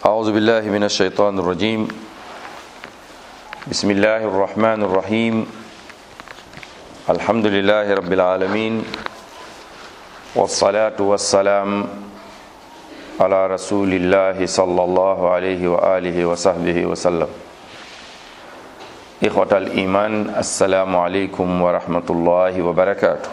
أعوذ بالله من الشيطان الرجيم بسم الله الرحمن الرحيم الحمد لله رب العالمين والصلاة والسلام على رسول الله صلى الله عليه وآله وصحبه وسلم إخوة الإيمان السلام عليكم ورحمة الله وبركاته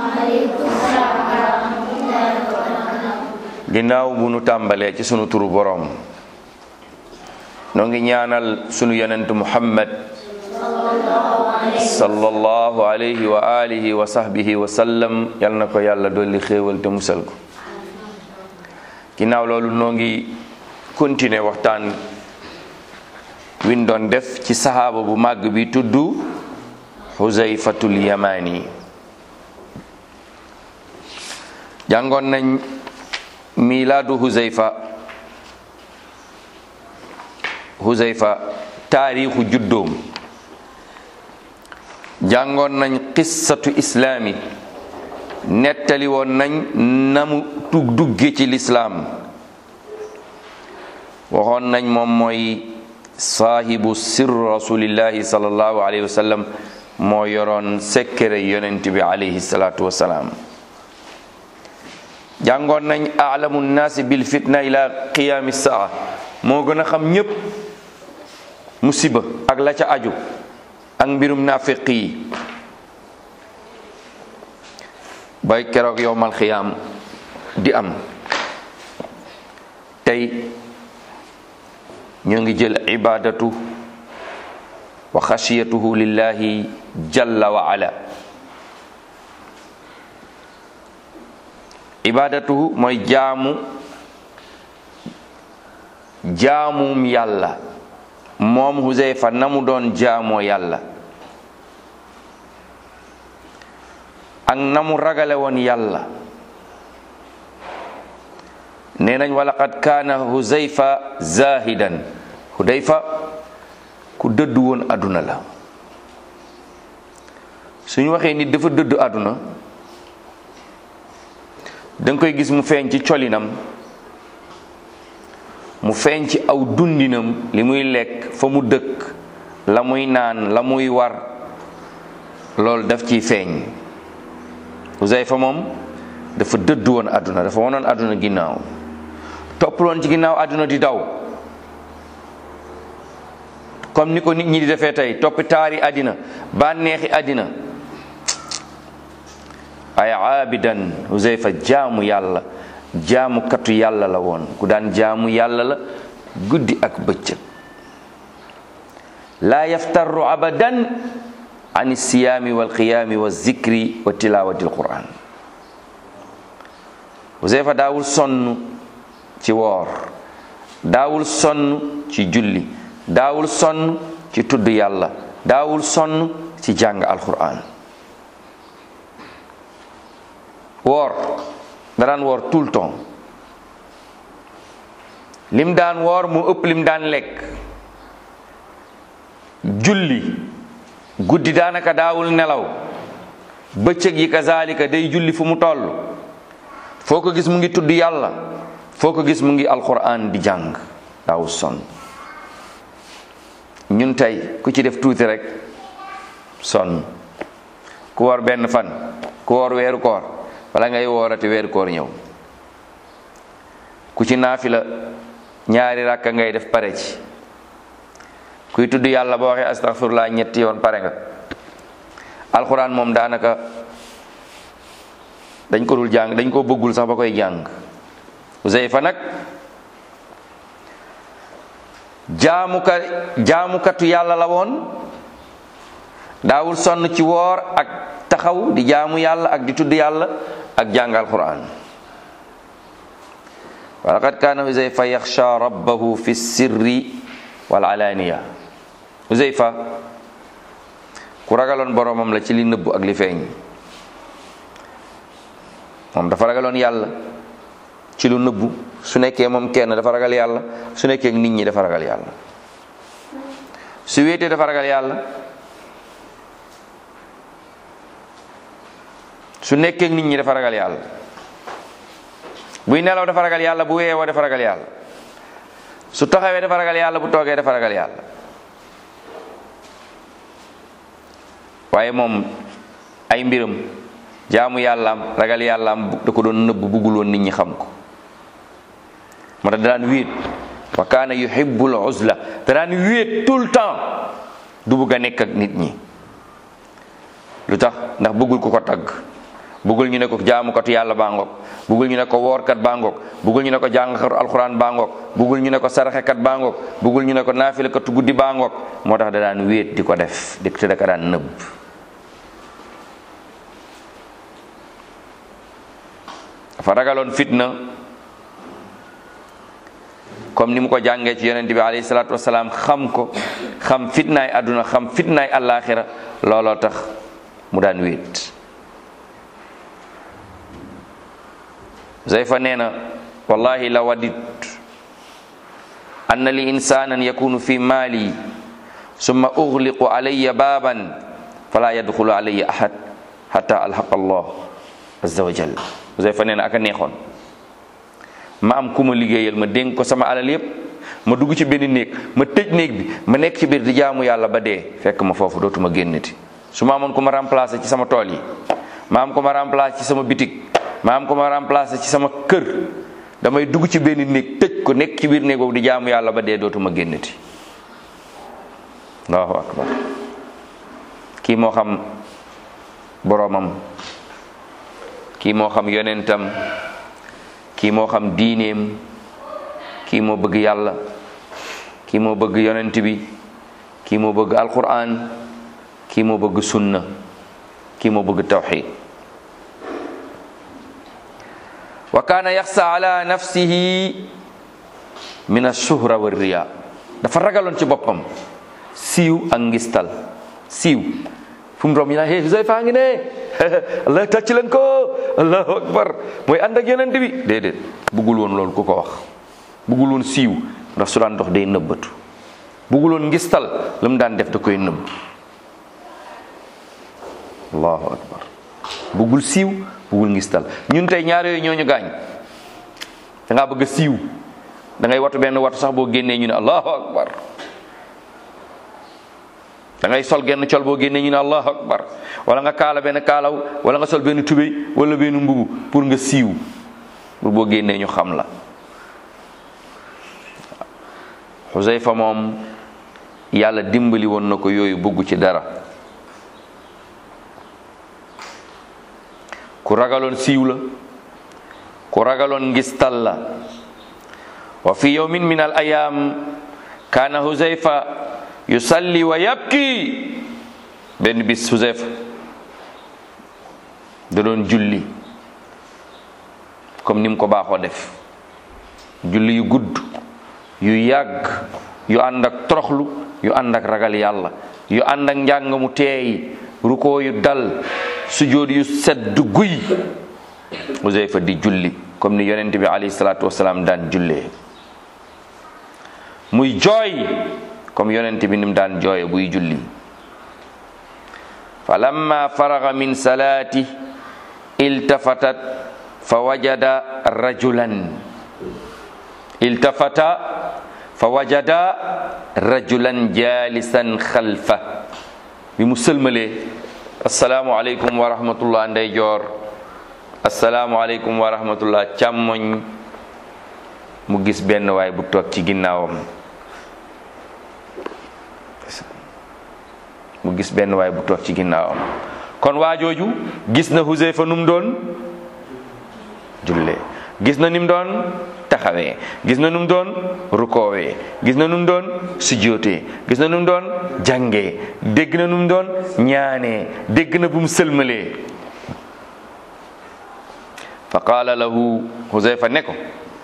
ginnaaw bu nu tàmbalee ci sunu turu boroom noo ngi ñaanal sunu yonent muhammad sallallahu alayhi wa alihi wa sahbihi wa sallam yal na ko yàlla dolli xéewal te musal ko ginnaaw loolu noo ngi continuer waxtaan win doon def ci sahaaba bu màgg bi tudd xuzayfatul yamani jàngoon nañ milaadu huzayfa huzayfa taarixu juddoom jàngoon nañ qissatu islaami nettali woon nañ namu tug dugge ci lislaam waxoon nañ moom mooy saahibu sir rasulillahi sallallahu alayhi wa sallam moo yoroon sekkere yonent bi alayhi salaatu wasalaam jàngoon nañ alamu naasi bil fitna ila qiyaami saa moo gën a xam ñépp musiba ak la ca aju ak mbirum naafiq yi bay keroog yowmal xiyaam di am tey ñu ngi jël ibadatu wa xashiyatuhu lillahi jalla wa ala ibadatuhu mooy jaamu jaamum yàlla moom Huzayfa na mu doon jaamoo yàlla ak na mu ragale woon yàlla nee nañ wa laqad kaana Huzayfa zahidan Huzayfa ku dëddu woon àdduna la suñu waxee nit dafa dëddu àdduna danga koy gis mu feeñ ci colinam mu feeñ ci aw dundinam li muy lekk fa mu dëkk la muy naan la muy war loolu daf ciy feeñ Huzayfa moom dafa dëddu woon àdduna dafa wonoon àdduna ginnaaw toppaloon ci ginnaaw àdduna di daw comme ni ko nit ñi di defee tey toppi taari àddina bànneexi àddina ay aabidan Huzayfa jaamu yàlla jaamu katu yàlla la woon ku daan jaamu yàlla la guddi ak bëccëg laa yaftarru abadan an siyaami wal qiyaami wa zikri wa tilawati alquran Huzayfa daawul sonn ci woor daawul sonn ci julli daawul sonn ci tudd yàlla daawul sonn ci jàng alquran woor da daan woor tout le temps lim daan woor mu ëpp lim daan lekk julli guddi daanaka daawul nelaw bëccëg yi kazalika day julli fu mu toll foo ko gis mu ngi tudd yàlla foo ko gis mu ngi alquran di jàng daawul sonn ñun tey ku ci def tuuti rek sonn ku woor benn fan ku woor weeru koor wala ngay woorati weeru koor ñëw ku ci naafila ñaari rakka ngay def pare ci kuy tudd yàlla boo waxee astaghfirullah ñetti yoon pare nga alxuraan moom daanaka dañ ko dul jàng dañ ko bëggul sax ba koy jàng Huzayfa nag jaamuka jaamukatu yàlla la woon daawul sonn ci woor ak taxaw di jaamu yàlla ak di tudd yàlla ak jàng alquran wa laqad kaana Huzayfa yaxsha rabbahu fi sirri wal alaaniya Huzayfa ku ragaloon boromam la ci li nëbbu ak li feeñ moom dafa ragaloon yàlla ci lu nëbbu su nekkee moom kenn dafa ragal yàlla su nekkee nit ñi dafa ragal yàlla su wéetee dafa ragal yàlla su nekkee nit ñi dafa ragal yàlla buy nelaw dafa ragal yàlla bu weewoo dafa ragal yàlla su taxawee dafa ragal yàlla bu toogee dafa ragal yàlla waaye moom ay mbiram jaamu yàllaam ragal yàllaam da ko doon nëbb buggul woon nit ñi xam ko moo tax daan wéet wa kaana yuhibbul uzla da daan wéet tout le temps du bugg a nekk ak nit ñi lu tax ndax bëggul ku ko tagg bëggul ñu ne ko jaamukatu yàlla baa ngoog bëggul ñu ne ko woorkat baa ngoog bëggul ñu ne ko jàngkatu alxuraan baa ngoog bëggul ñu ne ko saraxekat baa ngoog bëggul ñu ne ko naafilakatu guddi baa ngoog moo tax da daan wéet di ko def di te da ka daan nëbb dafa ragaloon fitna comme ni mu ko jàngee ci yonent bi alayhi salaatu wasalaam xam ko xam fitnaay àdduna xam fitnaay àllaaxira looloo tax mu daan wéet Zayfa nee na wallahi la wadit anna li insanan yakunu fi maali summa ughliqu alayya baaban fala yadxulu alayya ahad hatta alhaqa allah azza wa jalla Zayfa nee na aka neexoon ma am ku ma liggéeyal ma dénk ko sama alal yépp ma dugg ci benn néeg ma tëj néeg bi ma nekk ci biir di jaamu yàlla ba dee fekk ma foofu dootuma génnati su ma amoon ku ma remplacer ci sama tool yi ma am ku ma remplacer ci sama bitig ma am ku ma remplacer ci sama kër damay dugg ci benn néeg tëj ko nekk ci biir néeg boobu di jaamu yàlla ba dee dootuma génnati allahu akbar kii moo xam boroomam kii moo xam yonentam kii moo xam diineem kii moo bëgg yàlla kii moo bëgg yonent bi kii moo bëgg alquran kii moo bëgg sunna kii moo bëgg tawxid wa kaana yaxsa ala nafsihi min ashuhra wa riya dafa ragaloon ci boppam siiw ak ngistal siiw fu mu rom ñu naan hey Huzayfa ngi ne allah tàcc leen ko allahu akbar mooy ànd ak yonent bi déedéet buggul woon loolu ku ko wax buggul woon siiw ndax su daan dox day nëbbatu buggul woon ngistal la mu daan def da koy nëbb allahu akbar buggul siiw buggul ngistal ñun tey ñaar yooyu ñooñu gaañ da ngaa bëgg a siiw da ngay watu benn watu sax boo génnee ñu ne allahu akbar da ngay sol genn col boo génnee ñu ne allahu akbar wala nga kaala benn kaalaw wala nga sol benn tubéy wala benn mbubu pour nga siiw pour boo génnee ñu xam la Xusayfa moom yàlla dimbali woon na ko yooyu bugg ci dara ku ragaloon siiw la ku ragaloon ngistal la wa fi yawmin min al ayam kaana Xusayfa yusalli wa yabki benn bis Xusayfa da doon julli comme ni mu ko baaxoo def julli yu gudd yu yàgg yu ànd ak toroxlu yu ànd ak ragal yàlla yu ànd ak njàng mu teey rukoo yu dal sujóot yu sedd guy Xusayfa di julli comme ni yonent bi alayhi salaatu wasalaam daan jullee muy jooy comme yonent bi ni mu daan jooye buy julli fa lamma faraga min salaati iltafatat fa wajada rajulan iltafata fa wajada rajulan jalisan xalfa bi mu sëlmalee asalaamu aleykum wa rahmatullah ndeyjoor asalaamu aleykum wa rahmatullah càmmoñ mu gis benn waay bu toog ci ginnaawam mu gis benn waay bu toog ci ginnaawam kon waajooju gis na Huzayfa nu mu doon jullee gis na ni mu doon taxawee gis na nu mu doon rukoowee gis na nu mu doon sujjootee gis na nu mu doon jàngee dégg na nu mu doon ñaanee dégg na bu mu sëlmalee fa qaala lahu Huzayfa ne ko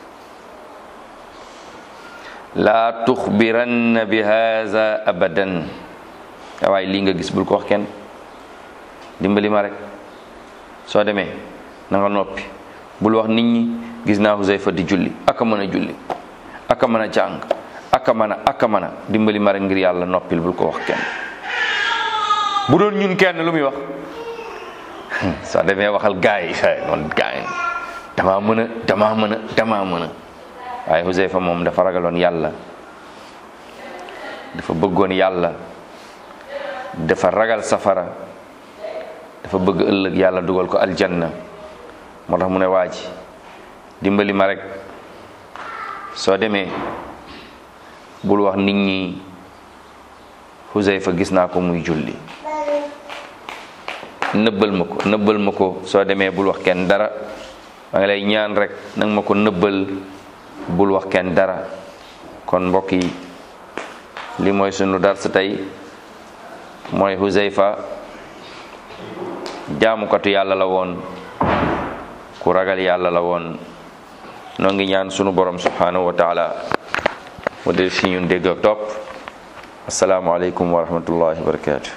laa tuxbiranna bi haza abadan waaye lii nga gis bul ko wax kenn dimbali ma rek soo demee na nga noppi bul wax nit ñi gis naa Huzayfa di julli aka mën a julli aka mën a jàng aka mën a aka mën a dimbali ma rek ngir yàlla noppil bul ko wax kenn bu doon ñun kenn lu muy wax soo demee waxal gaay yi noonu gaay damaa mën a damaa mën a damaa mën a waaye Huzayfa moom dafa ragaloon yàlla dafa bëggoon yàlla dafa ragal safara dafa bëgg ëllëg yàlla dugal ko aljanna moo tax mu ne waa ji dimbali ma rek soo demee bul wax nit ñi Huzayfa gis naa ko muy julli nëbbal ma ko nëbbal ma ko soo demee bul wax kenn dara maa ngi lay ñaan rek nang ma ko nëbbal bul wax kenn dara kon mbokk yi li mooy sunu dars tey mooy Huzayfa jaamukatu yàlla la woon ku ragal yàlla la woon noo ngi ñaan sunu borom subhanahu wa taala mu del si ñun dégg ak topp asalaamualeykum wa rahmatullahi wa barakatu